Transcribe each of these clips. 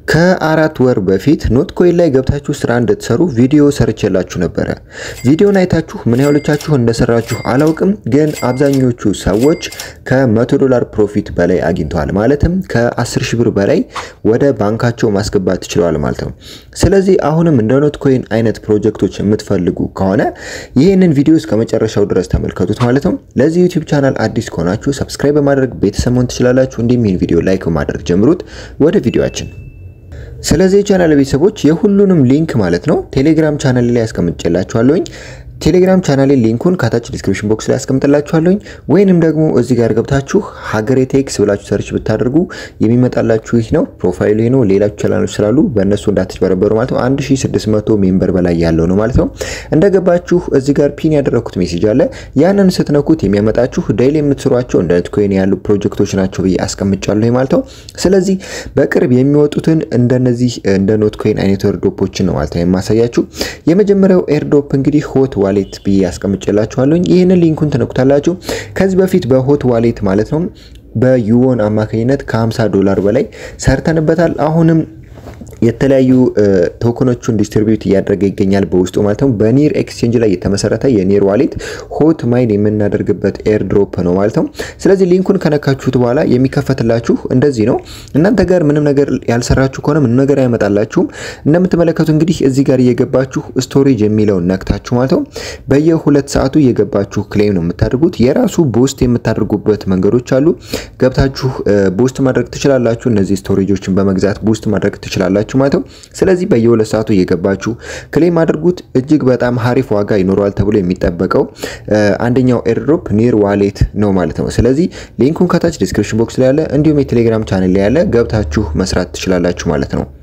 ከአራት ወር በፊት ኖት ኮይን ላይ ገብታችሁ ስራ እንድትሰሩ ቪዲዮ ሰርቼላችሁ ነበረ። ቪዲዮን አይታችሁ ምን ያህሎቻችሁ እንደሰራችሁ አላውቅም፣ ግን አብዛኞቹ ሰዎች ከ100 ዶላር ፕሮፊት በላይ አግኝተዋል። ማለትም ከ10 ሺህ ብር በላይ ወደ ባንካቸው ማስገባት ችለዋል ማለት ነው። ስለዚህ አሁንም እንደ ኖት ኮይን አይነት ፕሮጀክቶች የምትፈልጉ ከሆነ ይህንን ቪዲዮ እስከ መጨረሻው ድረስ ተመልከቱት ማለት ነው። ለዚህ ዩቲዩብ ቻናል አዲስ ከሆናችሁ ሰብስክራይብ በማድረግ ቤተሰብ መሆን ትችላላችሁ። እንዲሁም ይህን ቪዲዮ ላይክ በማድረግ ጀምሩት። ወደ ቪዲዮአችን ስለዚህ የቻናል ቤተሰቦች የሁሉንም ሊንክ ማለት ነው ቴሌግራም ቻናል ላይ ያስቀምጬላችኋለሁኝ። ቴሌግራም ቻናሌ ሊንኩን ከታች ዲስክሪፕሽን ቦክስ ላይ ያስቀምጥላችኋለሁኝ ወይንም ደግሞ እዚህ ጋር ገብታችሁ ሀገሬ ቴክስ ብላችሁ ሰርች ብታደርጉ የሚመጣላችሁ ይህ ነው። ፕሮፋይሉ ይህ ነው። ሌላችሁ ቻናሎች ስላሉ በእነሱ እንዳትጭበረበሩ ማለት ነው። 1600 ሜምበር በላይ ያለው ነው ማለት ነው። እንደገባችሁ እዚህ ጋር ፒን ያደረኩት ሜሴጅ አለ። ያንን ስትነኩት የሚያመጣችሁ ዴይሊ የምትሰሯቸው እንደ ኖት ኮይን ያሉ ፕሮጀክቶች ናቸው ብዬ አስቀምጫለሁ ማለት ነው። ስለዚህ በቅርብ የሚወጡትን እንደነዚህ እንደ ኖት ኮይን አይነት ኤርዶፖችን ነው ማለት ነው የማሳያችሁ። የመጀመሪያው ኤርዶፕ እንግዲህ ሆት ዋሌት ብዬ ያስቀምጬላችኋለሁኝ። ይህንን ሊንኩን ትነኩታላችሁ። ከዚህ በፊት በሆት ዋሌት ማለት ነው በዩዎን አማካኝነት ከ50 ዶላር በላይ ሰርተንበታል። አሁንም የተለያዩ ቶከኖቹን ዲስትሪቢዩት እያደረገ ይገኛል በውስጡ ማለት ነው። በኒር ኤክስቼንጅ ላይ የተመሰረተ የኒር ዋሌት ሆት ማይን የምናደርግበት ኤርድሮፕ ነው ማለት ነው። ስለዚህ ሊንኩን ከነካችሁት በኋላ የሚከፈትላችሁ እንደዚህ ነው። እናንተ ጋር ምንም ነገር ያልሰራችሁ ከሆነ ምንም ነገር አይመጣላችሁም። እንደምትመለከቱ እንግዲህ እዚህ ጋር እየገባችሁ ስቶሬጅ የሚለውን ነክታችሁ ማለት ነው በየሁለት ሰዓቱ እየገባችሁ ክሌም ነው የምታደርጉት። የራሱ ቦስት የምታደርጉበት መንገዶች አሉ። ገብታችሁ ቦስት ማድረግ ትችላላችሁ። እነዚህ ስቶሬጆችን በመግዛት ቦስት ማድረግ ትችላላችሁ ማለት ነው። ስለዚህ በየሁለት ሰዓቱ እየገባችሁ ክሌም አድርጉት። እጅግ በጣም ሀሪፍ ዋጋ ይኖረዋል ተብሎ የሚጠበቀው አንደኛው ኤርድሮፕ ኒር ዋሌት ነው ማለት ነው። ስለዚህ ሊንኩን ከታች ዲስክሪፕሽን ቦክስ ላይ ያለ እንዲሁም የቴሌግራም ቻናል ላይ ያለ ገብታችሁ መስራት ትችላላችሁ ማለት ነው።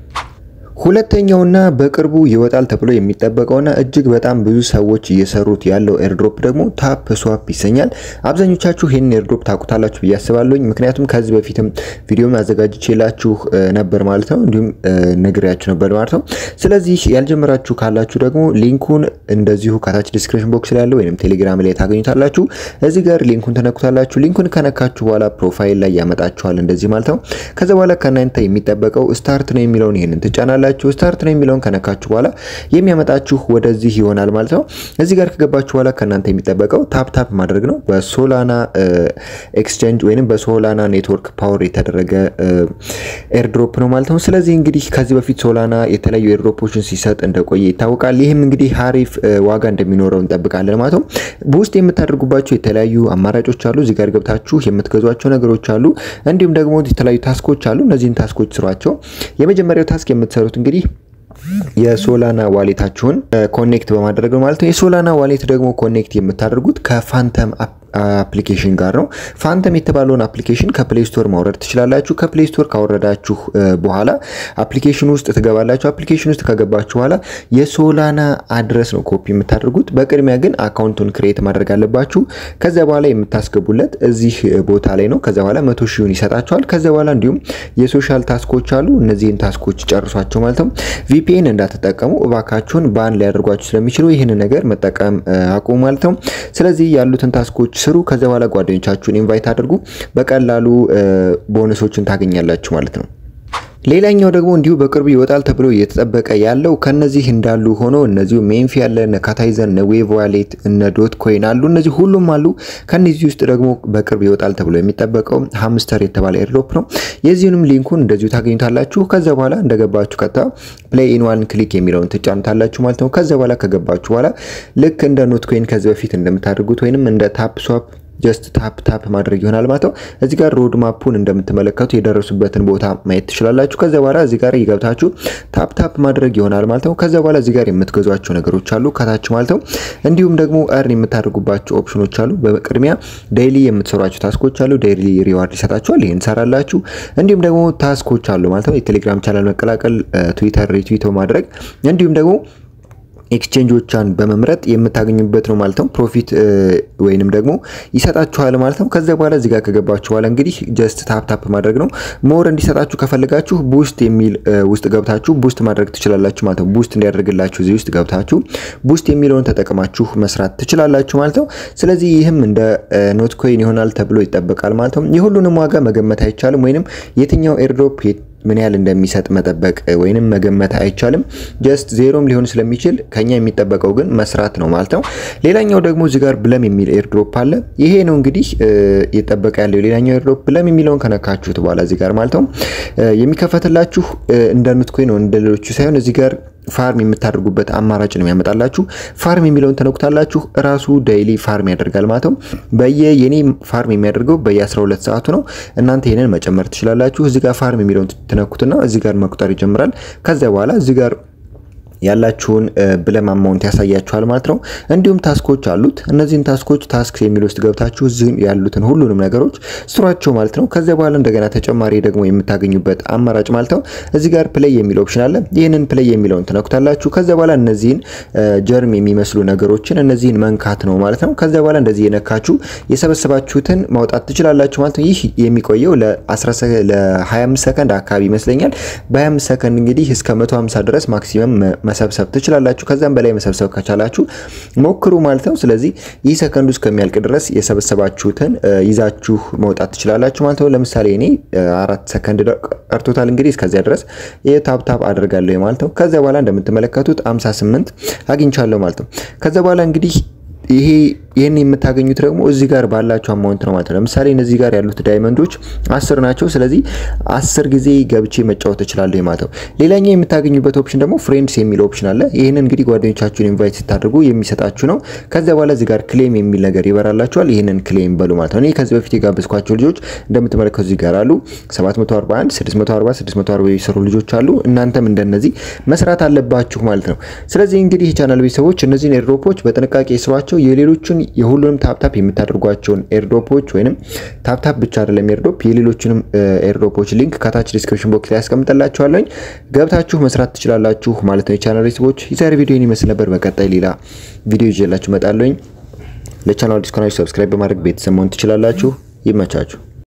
ሁለተኛውና በቅርቡ ይወጣል ተብሎ የሚጠበቀውና እጅግ በጣም ብዙ ሰዎች እየሰሩት ያለው ኤርድሮፕ ደግሞ ታፕ ስዋፕ ይሰኛል። አብዛኞቻችሁ ይህንን ኤርድሮፕ ታውቁታላችሁ ብዬ አስባለሁኝ። ምክንያቱም ከዚህ በፊትም ቪዲዮም አዘጋጅቼላችሁ ነበር ማለት ነው፣ እንዲሁም ነግሬያችሁ ነበር ማለት ነው። ስለዚህ ያልጀመራችሁ ካላችሁ ደግሞ ሊንኩን እንደዚሁ ከታች ዲስክሪፕሽን ቦክስ ላይ ያለው ወይም ቴሌግራም ላይ ታገኙታላችሁ። እዚህ ጋር ሊንኩን ተነኩታላችሁ። ሊንኩን ከነካችሁ በኋላ ፕሮፋይል ላይ ያመጣችኋል እንደዚህ ማለት ነው። ከዛ በኋላ ከእናንተ የሚጠበቀው ስታርት ነው የሚለውን ይህንን ትጫናላችሁ ያላችሁ ስታርት ነው የሚለውን ከነካችሁ በኋላ የሚያመጣችሁ ወደዚህ ይሆናል ማለት ነው። እዚህ ጋር ከገባችሁ በኋላ ከእናንተ የሚጠበቀው ታፕ ታፕ ማድረግ ነው። በሶላና ኤክስቼንጅ ወይንም በሶላና ኔትወርክ ፓወር የተደረገ ኤርድሮፕ ነው ማለት ነው። ስለዚህ እንግዲህ ከዚህ በፊት ሶላና የተለያዩ ኤርድሮፖችን ሲሰጥ እንደቆየ ይታወቃል። ይህም እንግዲህ ሀሪፍ ዋጋ እንደሚኖረው እንጠብቃለን ማለት ነው። በውስጥ የምታደርጉባቸው የተለያዩ አማራጮች አሉ። እዚህ ጋር ገብታችሁ የምትገዟቸው ነገሮች አሉ። እንዲሁም ደግሞ የተለያዩ ታስኮች አሉ። እነዚህን ታስኮች ስሯቸው። የመጀመሪያው ታስክ የምትሰሩት እንግዲህ የሶላና ዋሌታችሁን ኮኔክት በማድረግ ነው ማለት ነው። የሶላና ዋሌት ደግሞ ኮኔክት የምታደርጉት ከፋንተም አፕሊኬሽን ጋር ነው። ፋንተም የተባለውን አፕሊኬሽን ከፕሌይ ስቶር ማውረድ ትችላላችሁ። ከፕሌይ ስቶር ካወረዳችሁ በኋላ አፕሊኬሽን ውስጥ ትገባላችሁ። አፕሊኬሽን ውስጥ ከገባችሁ በኋላ የሶላና አድረስ ነው ኮፒ የምታደርጉት። በቅድሚያ ግን አካውንቱን ክሬት ማድረግ አለባችሁ። ከዚያ በኋላ የምታስገቡለት እዚህ ቦታ ላይ ነው። ከዚያ በኋላ መቶ ሺውን ይሰጣችኋል። ከዚያ በኋላ እንዲሁም የሶሻል ታስኮች አሉ። እነዚህን ታስኮች ጨርሷቸው ማለት ነው። ቪፒኤን እንዳትጠቀሙ እባካችሁን ባን ሊያደርጓችሁ ስለሚችሉ ይህን ነገር መጠቀም አቁሙ ማለት ነው። ስለዚህ ያሉትን ታስኮች ስሩ። ከዚያ በኋላ ጓደኞቻችሁን ኢንቫይት አድርጉ። በቀላሉ ቦነሶችን ታገኛላችሁ ማለት ነው። ሌላኛው ደግሞ እንዲሁ በቅርቡ ይወጣል ተብሎ እየተጠበቀ ያለው ከነዚህ እንዳሉ ሆኖ እነዚሁ ሜንፊ ያለ እነ ካታይዘን እነ ዌቭ ዋሌት እነ ዶት ኮይን አሉ። እነዚህ ሁሉም አሉ። ከነዚህ ውስጥ ደግሞ በቅርብ ይወጣል ተብሎ የሚጠበቀው ሃምስተር የተባለ ኤርዶፕ ነው። የዚሁንም ሊንኩን እንደዚሁ ታገኙታላችሁ። ከዛ በኋላ እንደገባችሁ ቀጥታ ፕሌይ ኢን ዋን ክሊክ የሚለውን ትጫኑታላችሁ ማለት ነው። ከዛ በኋላ ከገባችሁ በኋላ ልክ እንደ ኖት ኮይን ከዚህ በፊት እንደምታደርጉት ወይንም እንደ ታፕ ስዋፕ ጀስት ታፕ ታፕ ማድረግ ይሆናል ማለት ነው። እዚህ ጋር ሮድ ማፑን እንደምትመለከቱ የደረሱበትን ቦታ ማየት ትችላላችሁ። ከዛ በኋላ እዚህ ጋር እየገብታችሁ ታፕ ታፕ ማድረግ ይሆናል ማለት ነው። ከዛ በኋላ እዚህ ጋር የምትገዟቸው ነገሮች አሉ ከታች ማለት ነው። እንዲሁም ደግሞ እርን የምታደርጉባቸው ኦፕሽኖች አሉ። በቅድሚያ ዴይሊ የምትሰሯቸው ታስኮች አሉ። ዴይሊ ሪዋርድ ይሰጣችኋል። ይህን ሰራላችሁ። እንዲሁም ደግሞ ታስኮች አሉ ማለት ነው። የቴሌግራም ቻናል መቀላቀል፣ ትዊተር ሪትዊት ማድረግ እንዲሁም ደግሞ ኤክስቼንጆቿን በመምረጥ የምታገኙበት ነው ማለት ነው። ፕሮፊት ወይንም ደግሞ ይሰጣችኋል ማለት ነው። ከዚያ በኋላ እዚህ ጋር ከገባችሁ በኋላ እንግዲህ ጀስት ታፕ ታፕ ማድረግ ነው። ሞር እንዲሰጣችሁ ከፈለጋችሁ ቡስት የሚል ውስጥ ገብታችሁ ቡስት ማድረግ ትችላላችሁ ማለት ነው። ቡስት እንዲያደርግላችሁ እዚህ ውስጥ ገብታችሁ ቡስት የሚለውን ተጠቅማችሁ መስራት ትችላላችሁ ማለት ነው። ስለዚህ ይህም እንደ ኖት ኮይን ይሆናል ተብሎ ይጠበቃል ማለት ነው። የሁሉንም ዋጋ መገመት አይቻልም፣ ወይንም የትኛው ኤርድሮፕ ምን ያህል እንደሚሰጥ መጠበቅ ወይንም መገመት አይቻልም። ጀስት ዜሮም ሊሆን ስለሚችል ከኛ የሚጠበቀው ግን መስራት ነው ማለት ነው። ሌላኛው ደግሞ እዚህ ጋር ብለም የሚል ኤርድሮፕ አለ። ይሄ ነው እንግዲህ እየጠበቀ ያለው ሌላኛው ኤርድሮፕ ብለም የሚለውን ከነካችሁት በኋላ እዚህ ጋር ማለት ነው የሚከፈትላችሁ እንደ ኑትኮይን ነው እንደ ሌሎቹ ሳይሆን እዚህ ጋር ፋርም የምታደርጉበት አማራጭ ነው የሚያመጣላችሁ። ፋርም የሚለውን ተነኩታላችሁ። ራሱ ዳይሊ ፋርም ያደርጋል ማለት ነው። በየ የኔ ፋርም የሚያደርገው በየ12 ሰዓቱ ነው። እናንተ ይሄንን መጨመር ትችላላችሁ። እዚህ ጋር ፋርም የሚለውን ትነኩትና እዚህ ጋር መቁጠር ይጀምራል። ከዚያ በኋላ እዚህ ጋር ያላችሁን ብለም አማውንት ያሳያችኋል ማለት ነው። እንዲሁም ታስኮች አሉት። እነዚህን ታስኮች ታስክ የሚል ውስጥ ገብታችሁ እዚህ ያሉትን ሁሉንም ነገሮች ስሯቸው ማለት ነው። ከዚያ በኋላ እንደገና ተጨማሪ ደግሞ የምታገኙበት አማራጭ ማለት ነው። እዚህ ጋር ፕሌይ የሚል ኦፕሽን አለ። ይህንን ፕሌይ የሚለውን ትነኩታላችሁ። ከዚያ በኋላ እነዚህን ጀርም የሚመስሉ ነገሮችን እነዚህን መንካት ነው ማለት ነው። ከዚያ በኋላ እንደዚህ የነካችሁ የሰበሰባችሁትን ማውጣት ትችላላችሁ ማለት ነው። ይህ የሚቆየው ለ25 ሰከንድ አካባቢ ይመስለኛል። በ25 ሰከንድ እንግዲህ እስከ 150 ድረስ ማክሲመም መሰብሰብ ትችላላችሁ። ከዛም በላይ መሰብሰብ ከቻላችሁ ሞክሩ ማለት ነው። ስለዚህ ይህ ሰከንዱ እስከሚያልቅ ድረስ የሰበሰባችሁትን ይዛችሁ መውጣት ትችላላችሁ ማለት ነው። ለምሳሌ እኔ አራት ሰከንድ ቀርቶታል። እንግዲህ እስከዚያ ድረስ የታፕታፕ አድርጋለሁ ማለት ነው። ከዚያ በኋላ እንደምትመለከቱት 58 አግኝቻለሁ ማለት ነው። ከዚያ በኋላ እንግዲህ ይሄ ይህን የምታገኙት ደግሞ እዚህ ጋር ባላቸው አማውንት ነው ማለት ነው። ለምሳሌ እነዚህ ጋር ያሉት ዳይመንዶች አስር ናቸው። ስለዚህ አስር ጊዜ ገብቼ መጫወት እችላለሁ ማለት ነው። ሌላኛው የምታገኙበት ኦፕሽን ደግሞ ፍሬንድስ የሚል ኦፕሽን አለ። ይህንን እንግዲህ ጓደኞቻችሁን ኢንቫይት ስታደርጉ የሚሰጣችሁ ነው። ከዚያ በኋላ እዚህ ጋር ክሌም የሚል ነገር ይበራላችኋል። ይህንን ክሌም በሉ ማለት ነው። እኔ ከዚህ በፊት የጋበዝኳቸው ልጆች እንደምትመለከቱ እዚህ ጋር አሉ። 741፣ 640፣ 640 የሰሩ ልጆች አሉ። እናንተም እንደነዚህ መስራት አለባችሁ ማለት ነው። ስለዚህ እንግዲህ የቻናል ቤተሰቦች እነዚህን ኤርድሮፖች በጥንቃቄ ስሯቸው የሌሎቹን የሁሉንም ታፕታፕ የምታደርጓቸውን ኤርድሮፖች ወይንም ታፕታፕ ብቻ አይደለም ኤርድሮፕ የሌሎችንም ኤርድሮፖች ሊንክ ከታች ዲስክሪፕሽን ቦክስ ላይ ያስቀምጥላችኋለሁ። ገብታችሁ መስራት ትችላላችሁ ማለት ነው። የቻናል ቤተሰቦች የዛሬ ቪዲዮ ይመስል ነበር። በቀጣይ ሌላ ቪዲዮ ይዤላችሁ እመጣለሁ። ለቻናል ዲስኮናችሁ ሰብስክራይብ በማድረግ ቤተሰብ መሆን ትችላላችሁ። ይመቻችሁ።